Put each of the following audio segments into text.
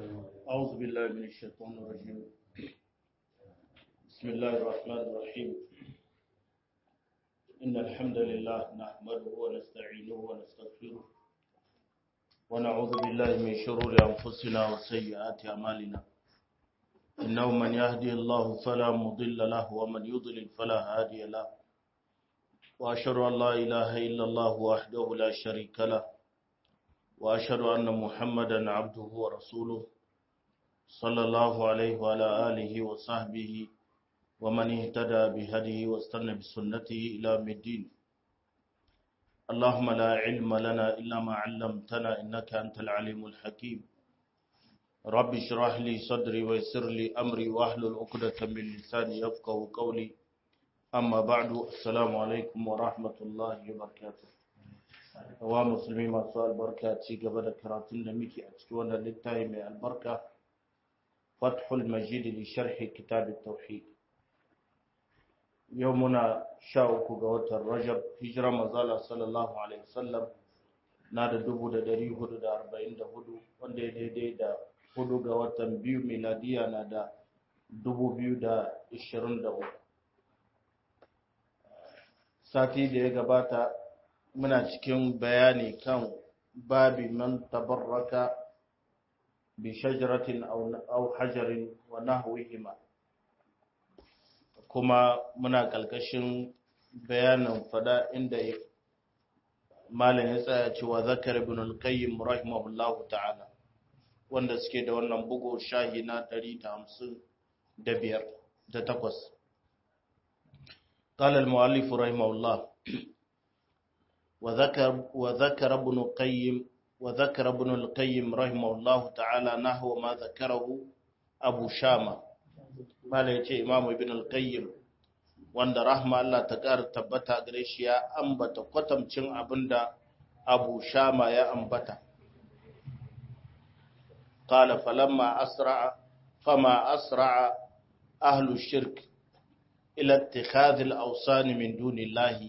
أعوذ بالله من الشيطان الرجيم بسم الله الرحمن الرحيم إن الحمد لله نحمده ونستعينه ونستغفره ونعوذ بالله من شرور أنفسنا وسيئات أعمالنا إنه من يهدي الله فلا مضل له ومن يضلل فلا هادي له وأشهد أن لا إله إلا الله وحده لا شريك له وأشهد أن محمدا عبده ورسوله صلى الله عليه وعلى آله وصحبه ومن اهتدى بهديه واستنى بسنته إلى يوم الدين اللهم لا علم لنا إلا ما علمتنا إنك أنت العليم الحكيم رب اشرح لي صدري ويسر لي أمري واحلل عقدة من لساني يفقه قولي أما بعد السلام عليكم ورحمة الله وبركاته wa musulmi masu albarka ci gaba da karatun da muke a cikin wannan littafi mai albarka fathul majid li sharhi kitab tauhid yau muna sha uku ga watan rajab hijira mazala sallallahu alaihi wasallam na da dubu da dari hudu da arba'in da hudu wanda ya daidai da hudu ga watan biyu miladiya na da dubu biyu da ishirin da uku sati da ya gabata muna cikin bayani kan babi man tabarraka bi shajaratin aw hajarin wa nahwihima kuma muna kalkashin bayanin fada inda malam ya tsaya cewa zakar ibn al-qayyim rahimahullahu ta'ala wanda suke da wannan bugu shahi na 155 da takwas قال المؤلف رحمه الله وذكر وذكر ابن القيم وذكر ابن القيم رحمه الله تعالى نحو ما ذكره ابو شامه mala yace imamu ibn al-qayyim wanda rahma Allah ta ƙara tabbata gare shi ya ambata kwatamcin abinda abu shama ya ambata qala falamma asra'a fama asra'a ahlu shirk ila ittikhadh al-awsan min dunillahi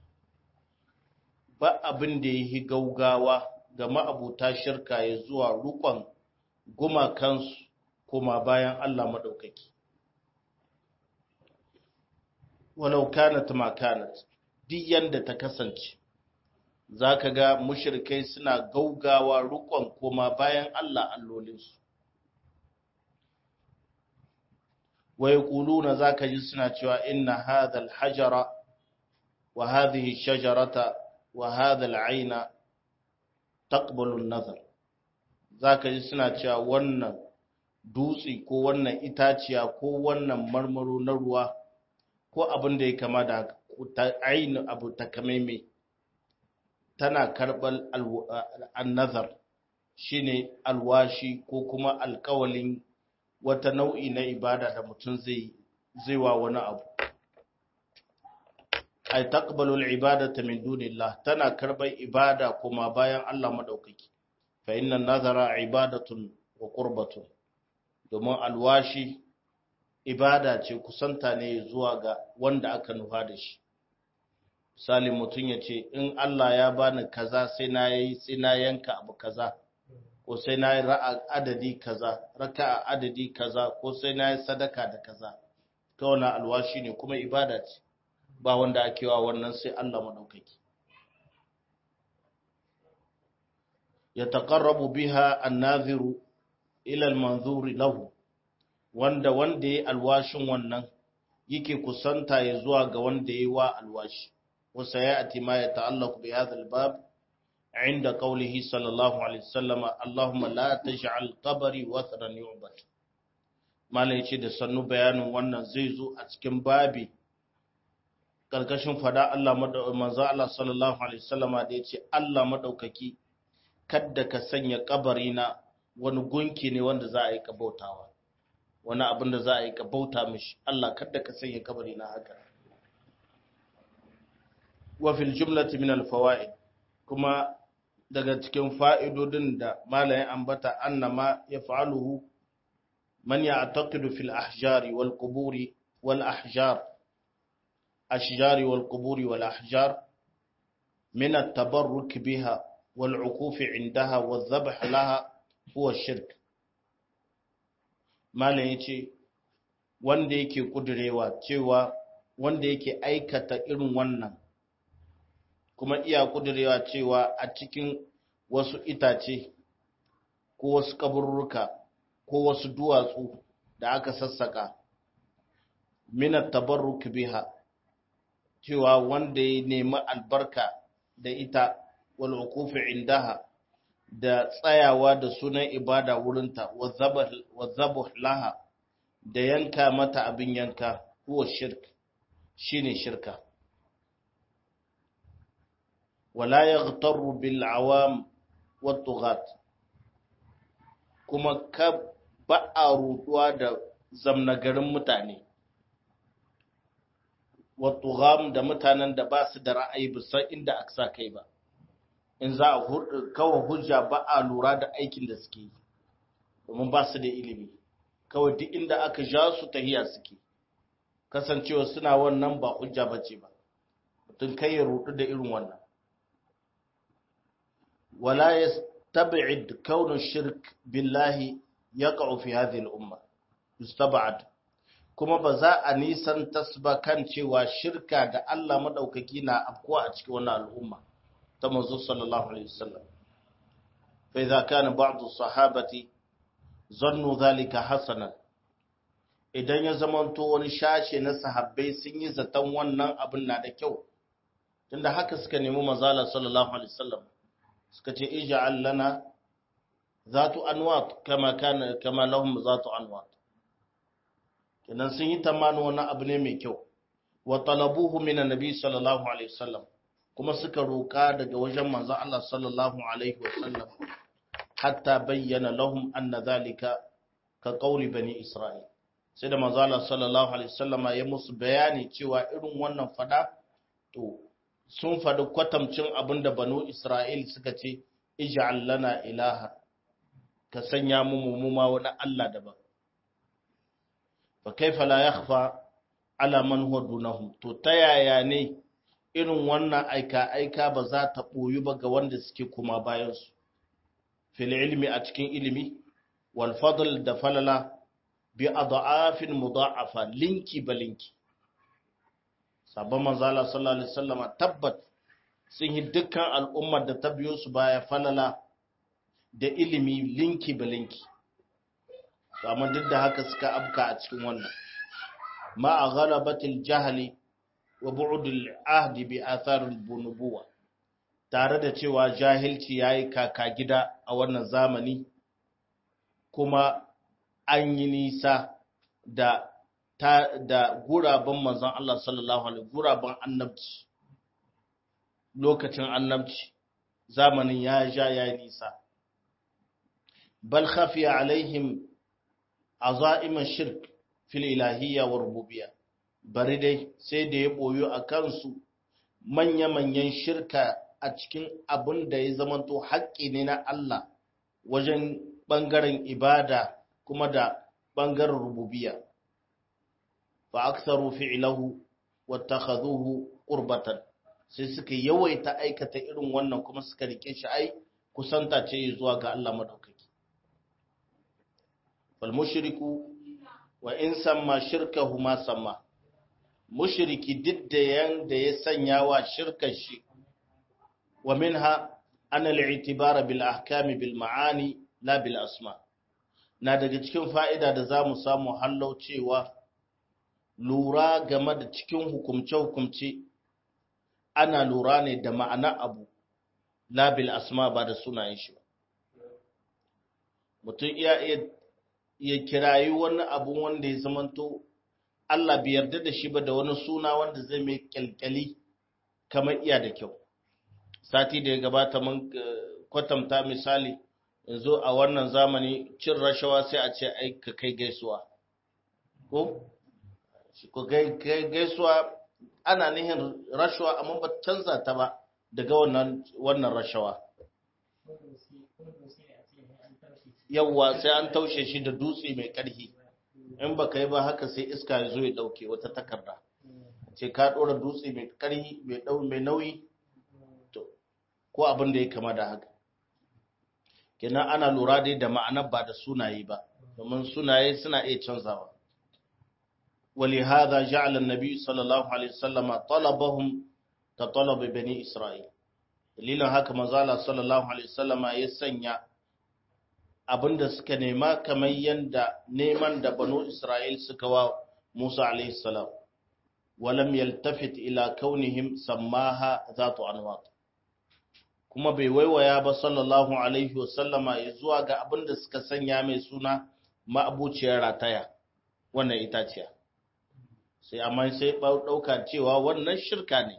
ba abin da ya yi gaugawa ga ma'abuta shirka ya zuwa rukon gumakansu kuma bayan Allah maɗaukaki. Walau kanat ma kanat, duk yanda ta kasance, za ka ga mushirkai suna gaugawa rukon kuma bayan Allah allolinsu. Wai ƙuluna za ka ji suna cewa inna hadha hajara wa hadhihi shajarata وهذا العين تقبل النظر zaka ji suna cewa wannan dutse ko wannan itaciya ko wannan marmaro na ruwa ko abin da ya kama da ainihin abu takamaimai tana karɓar annazar shine alwashi ko kuma alkawalin wata nau'i na ibada da mutum zai wa wani abu ay taqbalu al-ibadata min dunillah tana karbar ibada kuma bayan Allah madaukaki fa inna nazara ibadatun wa qurbatun domin alwashi ibada ce kusanta ne zuwa ga wanda aka nufa da shi misali mutum ya ce in Allah ya bani kaza sai na yi sai na yanka abu kaza ko sai na yi ra'a adadi kaza raka'a adadi kaza ko sai na yi sadaka da kaza ta wannan alwashi ne kuma ibada ce ba wanda ake wa wannan sai Allah madaukaki ya taqarrabu biha an-nadhiru ila al-manzuri lahu wanda wanda yayi alwashin wannan yake kusanta ya zuwa ga wanda yayi wa alwashi wa sayati ma yata'allaqu bi hadha al-bab عند قوله صلى الله عليه وسلم اللهم لا تجعل قبري وثنا يعبد malai ce da sannu bayanin wannan zai zo a cikin babi karkashin fada Allah manzo Allah sallallahu alaihi wasallama da yace Allah madaukaki kadda ka sanya kabari na wani gunki ne wanda za a yi kabautawa wani abin da za a yi kabauta mishi Allah kadda ka sanya kabari na haka wa fil jumlati min al fawaid kuma daga cikin fa'idodin da malayin ambata annama yaf'aluhu man ya'taqidu fil ahjari wal quburi wal ahjar أشجار والقبور والأحجار من التبرك بها والعكوف عندها والذبح لها هو الشرك malam yace wanda yake kudurewa cewa wanda yake aikata irin wannan kuma iya kudurewa cewa a cikin wasu itace ko wasu kaburruka ko wasu duwatsu da aka sassaka minat tabarruk biha cewa wanda ya nemi albarka da ita wal uqufi indaha da tsayawa da sunan ibada wurinta wa zabuh laha da yanka mata abin yanka huwa shirk shine shirka wala yaghtaru bil awam wat tughat kuma ka ba a ruduwa da zamnagarin mutane wat tugham da mutanen da ba su da ra'ayi bisa inda aka sa kai ba in za a kawai hujja ba a lura da aikin da suke yi domin ba su da ilimi kawai duk inda aka ja su tahiya suke kasancewa suna wannan ba hujja ba ce ba mutum kai ya rudu da irin wannan wala ya tabi'id kaunin shirk billahi ya fi hadhihi al-umma yustaba'ad kuma ba za a nisan tasba kan cewa shirka da Allah madaukaki na afkuwa a cikin wannan al'umma ta manzo sallallahu alaihi wasallam fa idza kana ba'd as-sahabati zannu dhalika hasanan idan ya zamanto wani shashe na sahabbai sun yi zaton wannan abin na da kyau tunda haka suka nemi manzala sallallahu alaihi wasallam suka ce ij'al lana zatu anwat kama kana kama lahum zatu anwat kenan sun yi tamanin wani abu ne mai kyau wa talabuhu min annabi sallallahu alaihi wasallam kuma suka roka daga wajen manzon Allah sallallahu alaihi wasallam hatta bayyana lahum anna zalika ka qauli bani isra'il sai da manzon Allah sallallahu alaihi wasallama ya musu bayani cewa irin wannan fada to sun fadi kwatamcin abinda banu isra'il suka ce ij'al lana ilaha ka sanya mu mu ma wani Allah daban fa kaifa la yakhfa ala man huwa dunahum to ta yaya ne irin wannan aika aika ba za ta boyu ba ga wanda suke kuma bayan su fil ilmi a cikin ilimi wal fadl da falala bi adafin mudha'afa linki balinki sabon manzo Allah sallallahu alaihi wasallam tabbat sun yi dukkan al'ummar da ta biyo su baya falala da ilimi linki balinki amma duk da haka suka abka a cikin wannan ma a ghalabatil jahali wa bu'dil ahdi bi atharil bunubuwa tare da cewa jahilci yayi kaka gida a wannan zamani kuma an yi nisa da ta da guraben manzon Allah sallallahu alaihi guraben annabci lokacin annabci zamanin ya ja ya nisa bal khafiya alaihim azaiman shirk fil ilahiyya wa rububiyya bari dai sai da ya boyo a kansu manya-manyan shirka a cikin abin da ya zamanto haƙƙi ne na Allah wajen ɓangaren ibada kuma da ɓangaren rububiyya fa aksaru fi'lahu wattakhadhuhu qurbatan sai suka yawaita aikata irin wannan kuma suka rike shi ai kusanta ce zuwa ga Allah madaukaki fal mushriku wa in samma shirkahu ma samma mushriki didda yanda ya sanya wa shirkar shi wa minha ana al-i'tibara bil ahkami bil ma'ani la bil asma na daga cikin fa'ida da zamu samu hallau cewa lura game da cikin hukumce-hukumce ana lura ne da ma'ana abu labil asma ba da sunayen shi ba mutum iya iya kirayi wani abu wanda ya zamanto Allah bai yarda da shi ba da wani suna wanda zai mai kyalkyali kamar iya da kyau sati da ya gabata mun kwatanta misali yanzu a wannan zamani cin rashawa sai a ce ai ka kai gaisuwa ko ko gaisuwa ana nihin rashawa amma ba canza ta ba daga wannan wannan rashawa yawwa sai an taushe shi da dutse mai ƙarfi in ba ka yi ba haka sai iska ya zo ya ɗauke wata takarda ce ka ɗora dutse mai ƙarfi mai nauyi to ko abin da ya kama da haka kenan ana lura dai da ma'anar ba da sunaye ba domin sunaye suna iya canzawa ولهذا جعل النبي صلى الله عليه وسلم طلبهم كطلب بني إسرائيل dalilin haka manzala sallallahu alaihi wasallama ya sanya abinda suka nema kamar yanda neman da banu Isra'il suka wa Musa alaihi salam walam yaltafit ila kaunihim sammaha zatu anwat kuma bai waiwaya ba sallallahu alaihi wasallama ya zuwa ga abinda suka sanya mai suna ma'abuciyar rataya wannan itaciya sai amma sai ɗauka cewa wannan shirka ne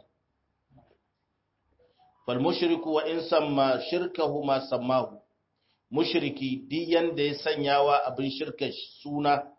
fal mushriku wa in samma shirkahu ma sammahu mushriki duk yanda ya sanyawa abin shirka suna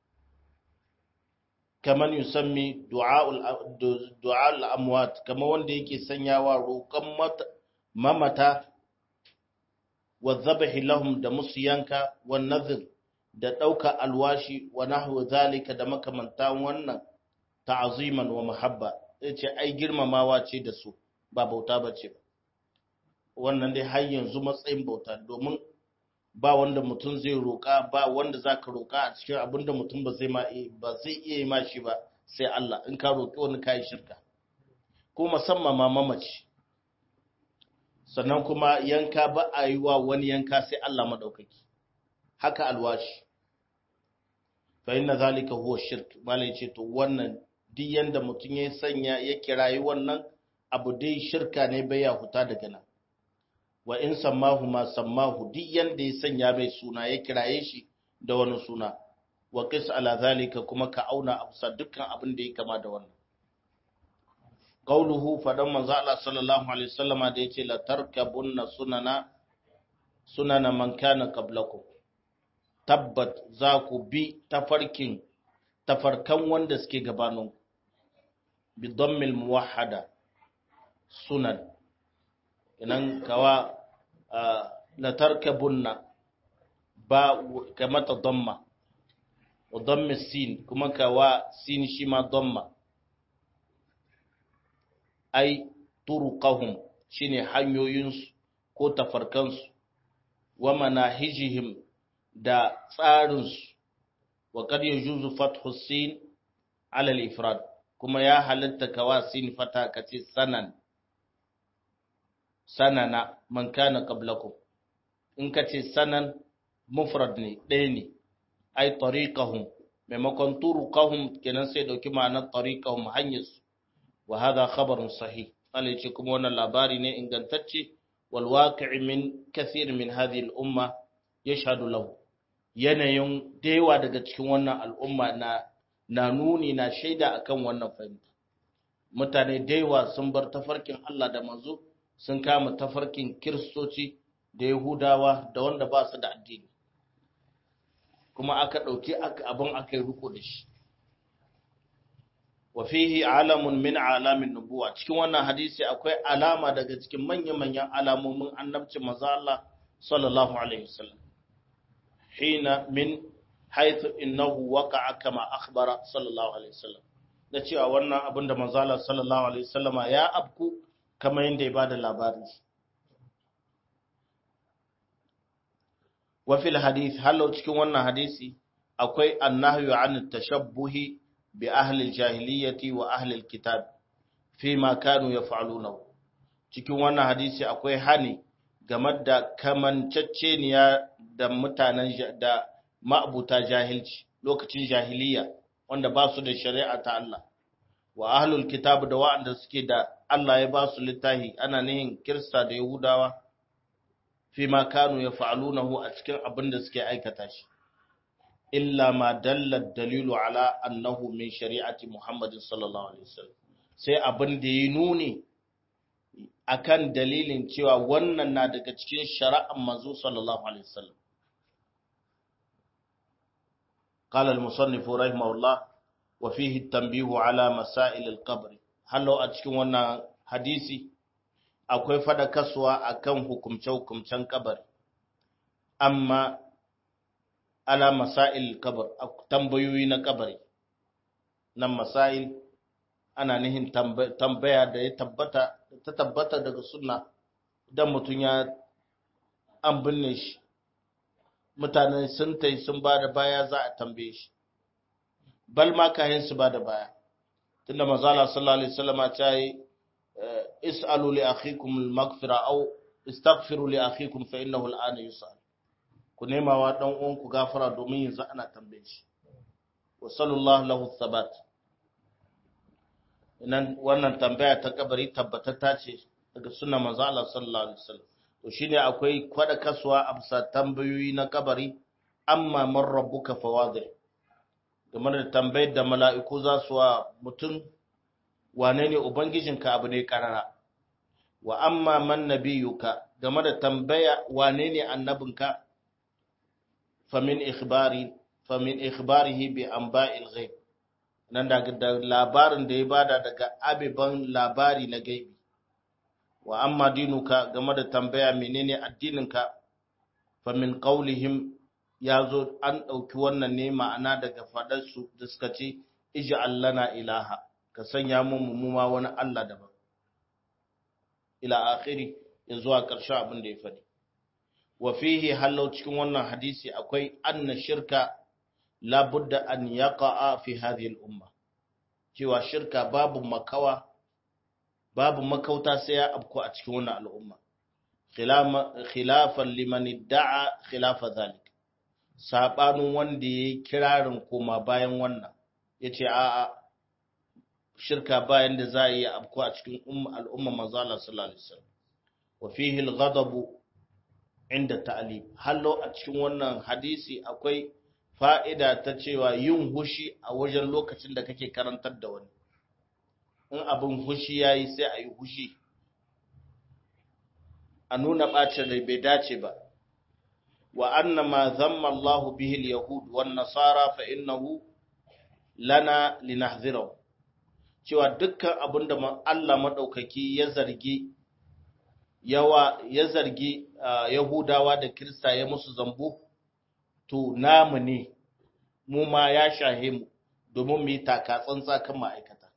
kaman yusammi du'a al-amwat kama wanda yake sanyawa roƙon mamata wa dhabhi lahum da musu yanka wa nadhr da ɗauka alwashi wa nahwu zalika da makamantan wannan ta'aziman wa mahabba yace ai girmamawa ce da su ba bauta bace ba wannan dai har yanzu matsayin bauta domin ba wanda mutum zai roka ba wanda zaka roka a cikin abinda mutum ba zai ma ba zai iya yi ma shi ba sai Allah in ka roki wani kai shirka ko musamman ma mamaci sannan kuma yanka ba a yi wa wani yanka sai Allah madaukaki haka alwashi fa inna zalika huwa shirk malai ce to wannan duk yanda mutum ya sanya ya kirayi wannan abu dai shirka ne bai ya huta daga nan wa in sammahu ma sammahu duk yanda ya sanya bai suna ya kiraye shi da wani suna wa qis ala zalika kuma ka auna amsa dukkan abin da ya kama da wannan qauluhu fadan manzo Allah sallallahu alaihi wasallama da yace la tarkabunna sunana sunana man kana qablakum tabbat za ku bi tafarkin tafarkan wanda suke gabaninku bi dammil muwahhada sunan inan kawa la tarkabunna ba kamata damma wa dammi sin kuma kawa sin shi ma damma ai turuqahum shine hanyoyinsu ko tafarkansu wa manahijihim da tsarinsu wa kad yajuzu fathu sin ala al-ifrad kuma ya halatta kawa sin fata kace sanan sanana man kana qablakum in kace sanan mufrad ne ɗaya ne ai tariqahum maimakon turuqahum kenan sai dauki ma'anar tariqahum hanyarsu wa hadha khabarun sahih Allah ce kuma wannan labari ne ingantacce wal waqi'i min kathir min hadhihi al-umma yashhadu lahu yanayin dewa daga cikin wannan al'umma na na nuni na shaida akan wannan fahimta mutane dewa sun bar tafarkin Allah da manzo sun kama tafarkin kiristoci da yahudawa da wanda ba su da addini kuma aka ɗauki abin aka yi riko da shi wa fihi alamun min alamin nubuwa cikin wannan hadisi akwai alama daga cikin manya-manyan alamomin annabci manzo Allah sallallahu alaihi wasallam hina min haythu innahu waqa'a kama akhbara sallallahu alaihi wasallam da cewa wannan abin da manzo Allah sallallahu alaihi wasallama ya abku kamar yadda ya bada labari wa fil hadith halau cikin wannan hadisi akwai annahyu an tashabbuhi bi ahli al-jahiliyyati wa ahli al-kitab fi ma kanu yaf'alunahu cikin wannan hadisi akwai hani game da kamanceceniya da mutanen da ma'abuta jahilci lokacin jahiliya wanda ba su da shari'a ta Allah wa ahlul kitab da wa'anda suke da Allah ya ba su littahi ana nihin kirista da yahudawa fi ma kanu yaf'alunahu a cikin abin da suke aikata shi illa ma dalla dalilu ala annahu min shari'ati Muhammadin sallallahu alaihi wasallam sai abin da ya nuni akan dalilin cewa wannan na daga cikin shari'ar manzo sallallahu alaihi wasallam قال المصنف رحمه الله وفيه التنبيه على مسائل القبر هل لو أتكون وانا حديثي akwai fadakaswa akan hukumce-hukumcen kabari amma ala masail kabar tambayoyi na kabari nan masail ana nihin tambaya da ya tabbata ta tabbata daga sunna idan mutum ya an binne shi mutane sun tai sun ba da baya za a tambaye shi bal ma kayan su ba da baya tunda manzala sallallahu alaihi wasallam ta yi is'alu li akhikum al-maghfira aw istaghfiru li akhikum fa innahu al-ana yus'al ku nema wa dan uwan ku gafara domin yanzu ana tambaye shi wa sallallahu lahu thabat nan wannan tambaya ta kabari tabbatatta ce daga sunna manzo Allah sallallahu alaihi wasallam to shine akwai kwada kasuwa a bisa tambayoyi na kabari amma man rabbuka fawadhi game da tambayar da mala'iku za su wa mutum wane ne ubangijinka abu ne karara wa amma man nabiyuka game da tambaya wane ne annabinka famin ikhbari famin ikhbarihi bi anba'il ghaib nan da labarin da ya bada daga abiban labari na gaibi wa amma dinuka game da tambaya menene addininka fa min qaulihim yazo an dauki wannan ne ma'ana daga fadar su da suka ce ij'al lana ilaha ka sanya mu mu ma wani Allah daban ila akhiri ya zuwa ƙarshen abin da ya faɗi wa fihi halau cikin wannan hadisi akwai anna shirka labudda an yaqa'a fi hadhihi al-umma cewa shirka babu makawa babu makauta sai ya abku a cikin wannan al'umma khilafan liman idda'a khilafa zalik sabanin wanda yayi kirarin koma bayan wannan yace a'a shirka bayan da za a yi abku a cikin al'umma manzo Allah sallallahu alaihi wasallam wa fihi al-ghadab inda ta'lim hallo a cikin wannan hadisi akwai fa'ida ta cewa yin hushi a wajen lokacin da kake karantar da wani in abin hushi ya yi sai a yi hushi a nuna ɓacin rai bai dace ba wa anna ma zamma Allah bihil yahud wan nasara fa innahu lana linahzirahu cewa dukkan abin da Allah madaukaki ya zargi yawa ya zargi yahudawa da kirista ya musu zambo to namu ne mu ma ya shahe mu domin mu yi taka tsantsa kan ma'aikata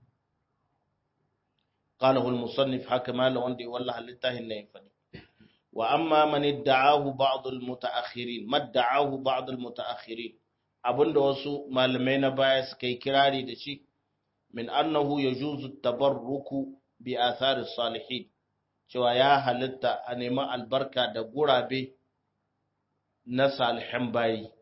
qalahu al-musannif haka mala wanda ya wallaha littafin nan ya fadi wa amma man idda'ahu ba'd al-mutaakhirin madda'ahu ba'd al-mutaakhirin abinda wasu malamai na baya suka yi kirari da shi min annahu yajuzu at-tabarruku bi athari salihin cewa ya halitta a neman albarka da gurabe na salihan bayi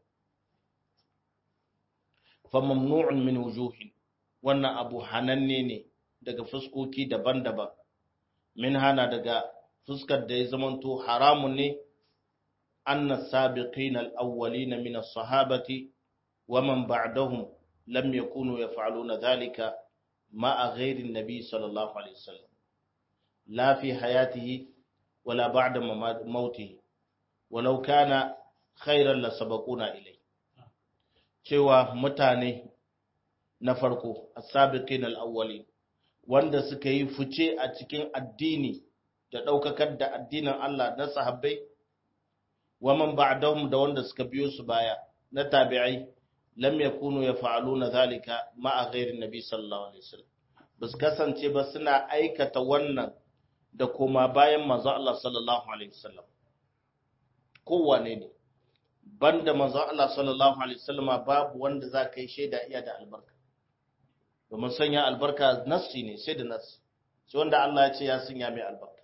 fa mamnu'un min wujuhin wannan abu hananne ne daga fuskoki daban-daban min hana daga fuskar da ya zamanto haramun ne anna sabiqin al-awwalin min as-sahabati wa man ba'dahum lam yakunu yaf'aluna dhalika ma'a ghairi an-nabi sallallahu alaihi wasallam la fi hayatihi wala ba'da mautihi walau kana khairan la sabaquna ilai cewa mutane na farko as-sabiqin al-awwalin wanda suka yi fice a cikin addini da daukakar da addinin Allah na sahabbai wa man ba'dahum da wanda suka biyo su baya na tabi'ai lam yakunu yaf'aluna zalika ma'a ghairi nabi sallallahu alaihi wasallam bas kasance ba suna aikata wannan da koma bayan manzo Allah sallallahu alaihi wasallam kowane ne banda manzo Allah sallallahu alaihi wasallama babu wanda za ka yi shaida iya da albarka domin sanya albarka nassi ne sai da nassi sai wanda Allah ya ce ya sanya mai albarka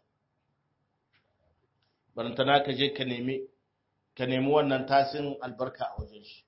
barantana ka je ka nemi ka nemi wannan tasin albarka a wajen shi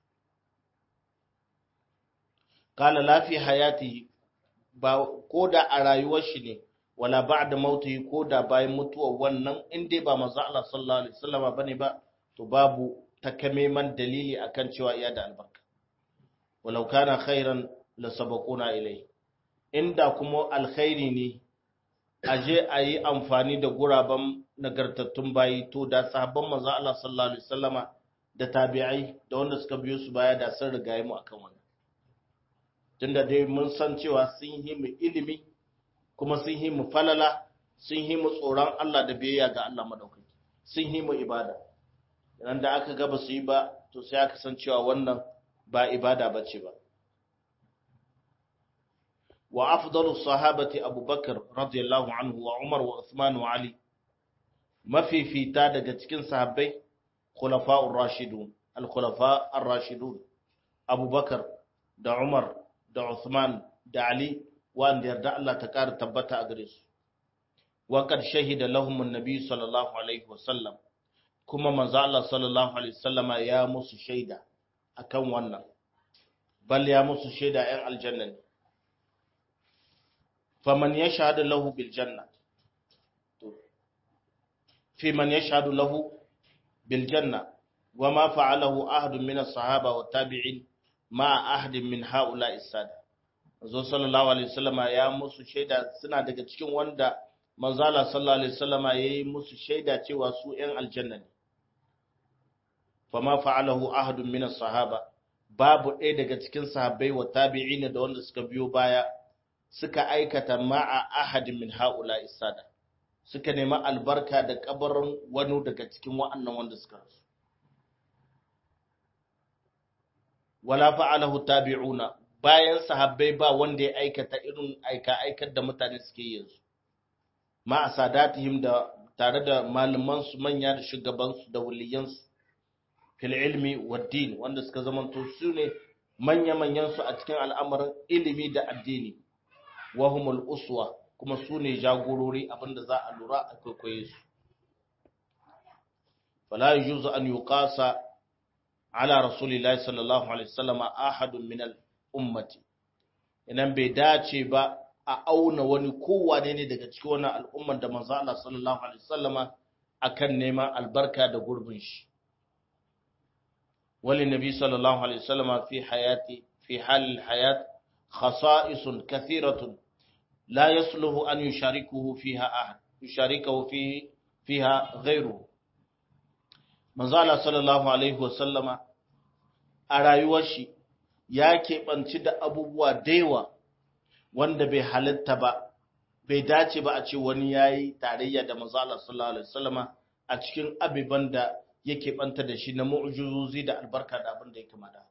kala lafi hayati ba ko da a rayuwar shi ne wala ba'da mautihi ko da bayan mutuwar wannan in dai ba manzo Allah sallallahu alaihi wasallama bane ba to babu takamaiman dalili akan cewa iya da albarka walau kana khairan la sabaquna ilai inda kuma alkhairi ne aje a yi amfani da guraben nagartattun bayi to da sahabban manzo Allah sallallahu alaihi wasallama da tabi'ai da wanda suka biyo su baya da sun rigaye mu akan wannan tunda dai mun san cewa sun yi mu ilimi kuma sun yi mu falala sun yi mu tsoron Allah da biyayya ga Allah madaukaki sun yi mu ibada idan da aka gaba su yi ba to sai aka san cewa wannan ba ibada bace ba wa afdalu sahabati abubakar radiyallahu anhu wa umar wa usman wa ali mafifita daga cikin sahabbai khulafa'ur rashidun al-khulafa ar-rashidun abubakar da umar da uthman da ali wanda yarda Allah ta ƙara tabbata a gare su wa qad shahida lahum an-nabi sallallahu alaihi wasallam kuma manzo Allah sallallahu alaihi wasallama ya musu shaida akan wannan bal ya musu shaida ‘yan aljanna ne. Faman ya shahadu lahu bil janna, fi man ya shahadu lahu bil janna, wa ma fa'alahu ahadun min sahaba wa tabi'in ma ahadin min ha'ula isada. Zo sallallahu alaihi wasallama ya musu shaida suna daga cikin wanda manzala sallallahu alaihi wasallama ya yi musu shaida cewa su ‘yan aljanna ne. Fa ma fa'alahu ahadun min sahaba babu ɗaya daga cikin sahabbai wa tabi'ina da wanda suka biyo baya suka aikata ma'a ahadin min haula isada suka nemi albarka da kabarin wani daga cikin wa'annan wanda suka rasu wala fa'alahu tabi'una bayan sahabbai ba wanda ya aikata irin aika aikar da mutane suke yanzu ma'a sadatihim da tare da malaman su manya da shugabansu da waliyansu fil ilmi waddin wanda suka zamanto su ne manya-manyan su a cikin al'amarin ilimi da addini wahumul uswa kuma su ne jagorori abinda za a lura a kwaikwaye su fala yujuzu an yuqasa ala rasulillahi sallallahu alaihi wasallam ahadun min al ummati idan bai dace ba a auna wani kowane ne daga cikin wannan al'ummar da manzo Allah sallallahu alaihi wasallama akan neman albarka da gurbin shi وللنبي صلى الله عليه وسلم في حياتي في حال الحياة خصائص كثيرة لا يصلح أن يشاركه فيها أحد يشاركه فيه فيها غيره manzala sallallahu alaihi wasallama a rayuwar shi ya keɓanci da abubuwa daiwa wanda bai halitta ba bai dace ba a ce wani ya yi tarayya da manzala sallallahu alaihi wasallama a cikin abiban da yake banta da shi na mu'ujizozi da albarka da abin da ya kama da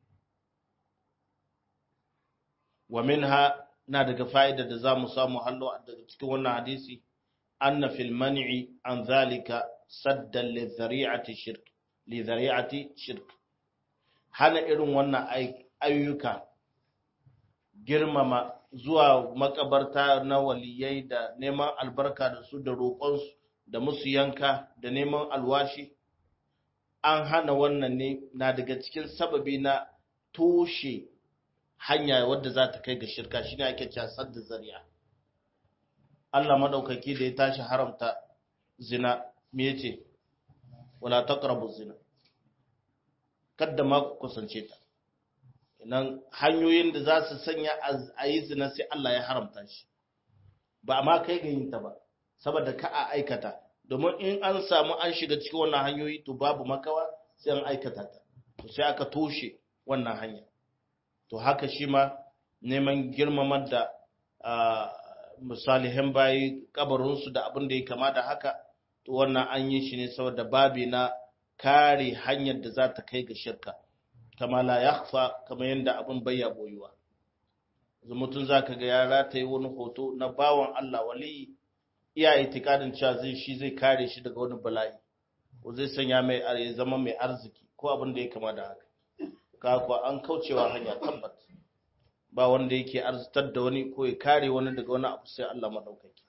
wa minha na daga fa'ida da za mu samu hallo daga cikin wannan hadisi anna fil man'i an zalika saddan li dhari'ati shirk li dhari'ati shirk hana irin wannan ayyuka girmama zuwa makabarta na waliyai da neman albarka da su da roƙonsu da musu yanka da neman alwashi an hana wannan ne na daga cikin sababi na toshe hanya wadda za ta kai ga shirka shine ake cewa sadda zari'a Allah madaukaki da ya tashi haramta zina me yace wala taqrabu zina kada ma ku kusance ta nan hanyoyin da za su sanya a yi zina sai Allah ya haramta shi ba ma kai ga yin ta ba saboda ka a aikata domin in an samu an shiga cikin wannan hanyoyi to babu makawa sai an aikata ta to sai aka toshe wannan hanya to haka shi ma neman girmamar da misalihan bayi kabarinsu da abin da ya kama da haka to wannan an yi shi ne saboda babi na kare hanyar da za ta kai ga shirka kama la yakhfa kama yanda abin bayya boyuwa mutum zaka ga ya rataye wani hoto na bawan Allah wali iya itikadin cewa zai shi zai kare shi daga wani bala'i ko zai sanya mai ya zama mai arziki ko abin da ya kama da haka ka kuwa an kaucewa hanya tabbat ba wanda yake arzitar da wani ko ya kare wani daga wani abu sai Allah madaukaki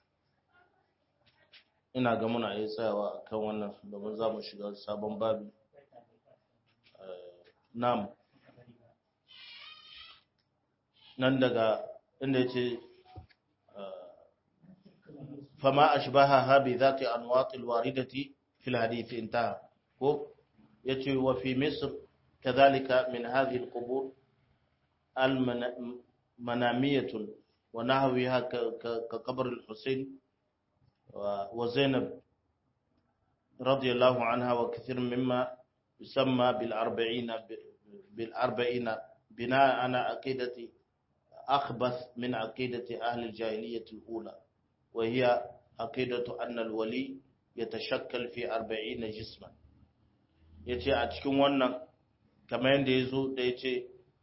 ina ga muna yi tsayawa kan wannan domin za mu shiga sabon babi nam nan daga inda yace fama ashbaha bi zati anwat alwaridati fil hadith intaha ko yace wa fi misr kadhalika min hadhihi alqubur المنامية ونحوها كقبر الحسين وزينب رضي الله عنها وكثير مما يسمى بالأربعين بالأربعين بناء على عقيدة أخبث من عقيدة أهل الجاهلية الأولى وهي عقيدة أن الولي يتشكل في أربعين جسما yace a cikin wannan kamar yadda ya zo da ya ce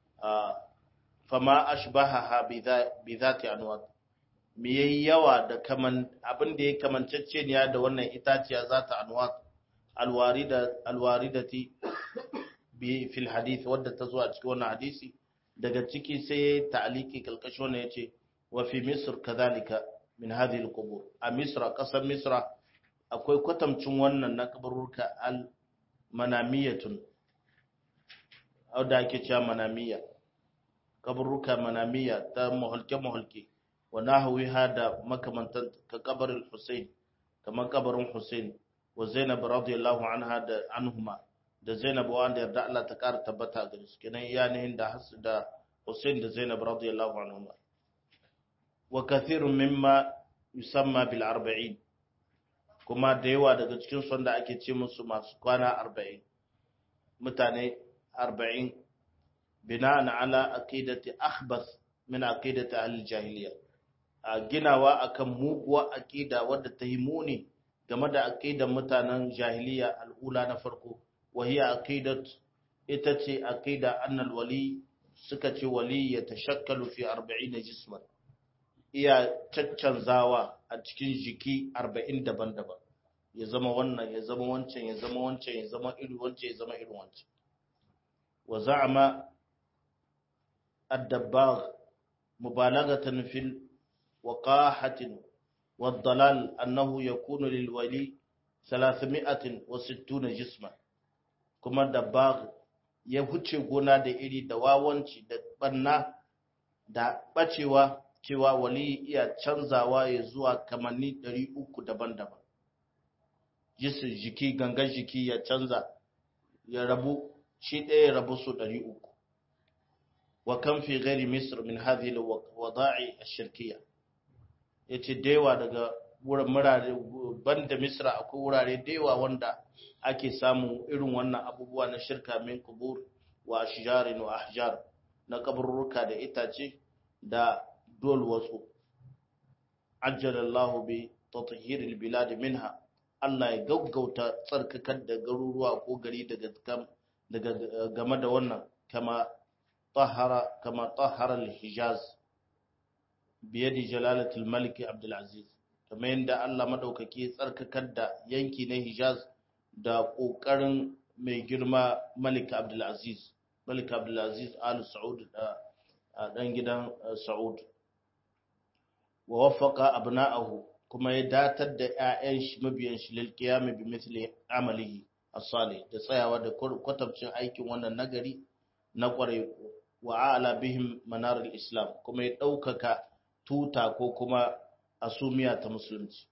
fama ashbahaha bi zati anwat me yayi yawa da kaman abin da ya kamancecce ne da wannan itaciya zata anwat alwarida alwaridati bi fil hadith wadda ta zo a cikin wannan hadisi daga ciki sai ya ta'aliki kalkashi wannan yace wa fi misr kadhalika min hadhihi alqubur a misra kasar misra akwai kwatamcin wannan na kaburruka al manamiyatun da ake cewa manamiya kaburruka manamiya ta muhalke muhalke wa nahwiha da makamantan ka kabarin Hussein kamar kabarin Hussein wa Zainab radiyallahu anha da anhuma da Zainab wanda yarda Allah ta kara tabbata gare su kenan iyanihin da Hassan da Hussein da Zainab radiyallahu anhuma wa kathirun mimma yusamma bil arba'in kuma da yawa daga cikin su da ake ce musu masu kwana 40 mutane 40 bina'an ala aqidati akhbath min aqidati al-jahiliya a ginawa akan muguwa aqida wadda ta yi muni game da aqidan mutanen jahiliya al'ula na farko wahiya aqidat ita ce aqida annal wali suka ce wali ya tashakkalu fi 40 jisman iya caccanzawa a cikin jiki 40 daban-daban ya zama wannan ya zama wancan ya zama wancan ya zama iri wancan ya zama iri wancan wa za'ama الدباغ مبالغة في الوقاحة والضلال أنه يكون للولي ثلاثمائة وستون جسما كما دباغ يهوشي gona da iri da wawanci da banna da bacewa cewa wali iya canzawa ya zuwa kamanni 300 daban-daban jisun jiki gangan jiki ya canza ya rabu shi ɗaya ya rabu su 300 وكم في غير مصر من هذه الوضاعي الشركية yace dewa daga murare banda misra akwai wurare dewa wanda ake samun irin wannan abubuwa na shirka min kubur wa ashjarin wa ahjar na kaburruka da itace da dol wasu ajjalallahu bi tathhiril bilad minha Allah ya gaggauta tsarkakar da garuruwa ko gari daga daga game da wannan kama طهر كما طهر الحجاز بيد جلالة الملك عبد العزيز كما يند الله مدوكaki tsarkakar da yanki na Hijaz da kokarin mai girma Malik Abdul Aziz Malik Abdul Aziz Al Saud da dan gidan Saud wa waffaqa abna'ahu kuma ya datar da ƴaƴan shi mabiyan shi lil qiyam bi mithli amalihi as-salih da tsayawa da kwatabcin aikin wannan nagari na kwarai wa ala bihim manar islam kuma ya ɗaukaka tuta ko kuma asumiya ta musulunci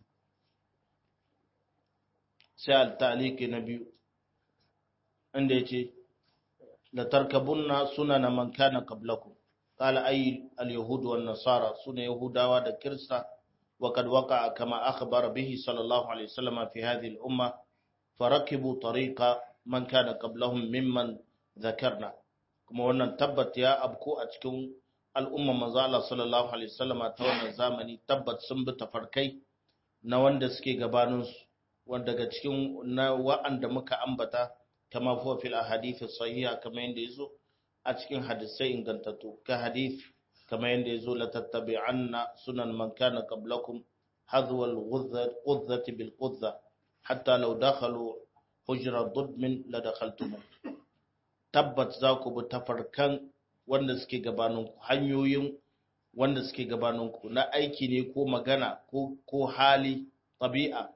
sai al-taliki na biyu inda yace la tarkabunna sunana man kana qablakum qala ay al-yahud wan nasara suna yahudawa da kirista wa kad waqa'a kama akhbara bihi sallallahu alaihi wasallam fi hadhihi al-umma farakibu tariqa man kana qablahum mimman dhakarna kuma wannan tabbat ya abko a cikin al'umma manzo Allah sallallahu alaihi wasallam ta wannan zamani tabbat sun bi tafarkai na wanda suke gabanin su wanda daga cikin na wa'anda muka ambata kama huwa fil ahadith sahiha kama yanda yazo a cikin hadisai ingantattu ka hadith kama yanda yazo la tattabi'anna sunan man kana qablakum hadwa al-ghudzati bil qudza hatta law dakhalu hujra dudmin la dakhaltum tabbat za ku bi tafarkan wanda suke gabaninku hanyoyin wanda suke gabaninku na aiki ne ko magana ko hali ɗabi'a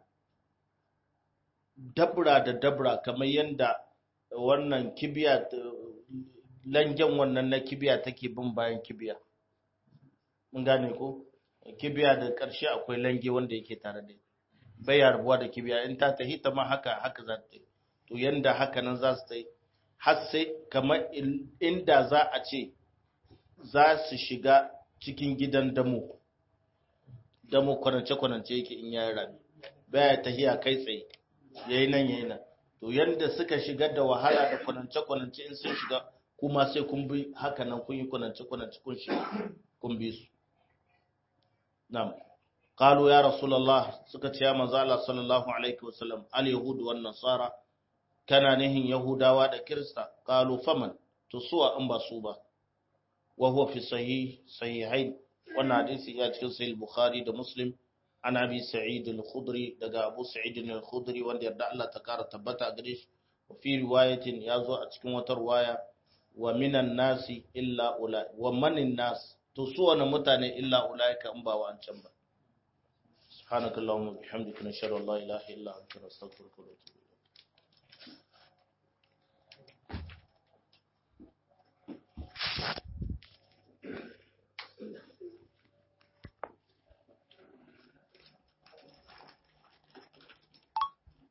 dabra da dabra kamar yadda wannan kibiya langen wannan na kibiya take bin bayan kibiya mun gane ko kibiya da ƙarshe akwai lange wanda yake tare da bai rabuwa da kibiya in ta tahi ta ma haka haka za ta yi to yanda haka nan za su ta yi har sai kamar inda za a ce za su shiga cikin gidan damo damo kwanance-kwanance yake in yayi rami baya tahiya kai tsaye yayi nan yayi nan to yanda suka shiga da wahala da kwanance-kwanance in sun shiga kuma sai kun bi haka nan kun yi kwanance-kwanance kun shiga kun bi su na'am qalu ya rasulullah suka ce ya manzo Allah sallallahu alaihi wasallam al yahud wan nasara kana nihin yahudawa da kirista qalu faman to suwa in ba su ba wa huwa fi sahih sahihain wannan hadisi ya cikin sahih bukhari da muslim an abi sa'id al-khudri daga abu sa'id al-khudri wanda yarda Allah ta kara tabbata gare shi wa fi riwayatin yazo a cikin wata riwaya wa minan nasi illa ulai wa manin nas to su wani mutane illa ulaika in ba wa an can ba subhanakallahumma bihamdika nashhadu an la ilaha illa anta nastaghfiruka wa natubu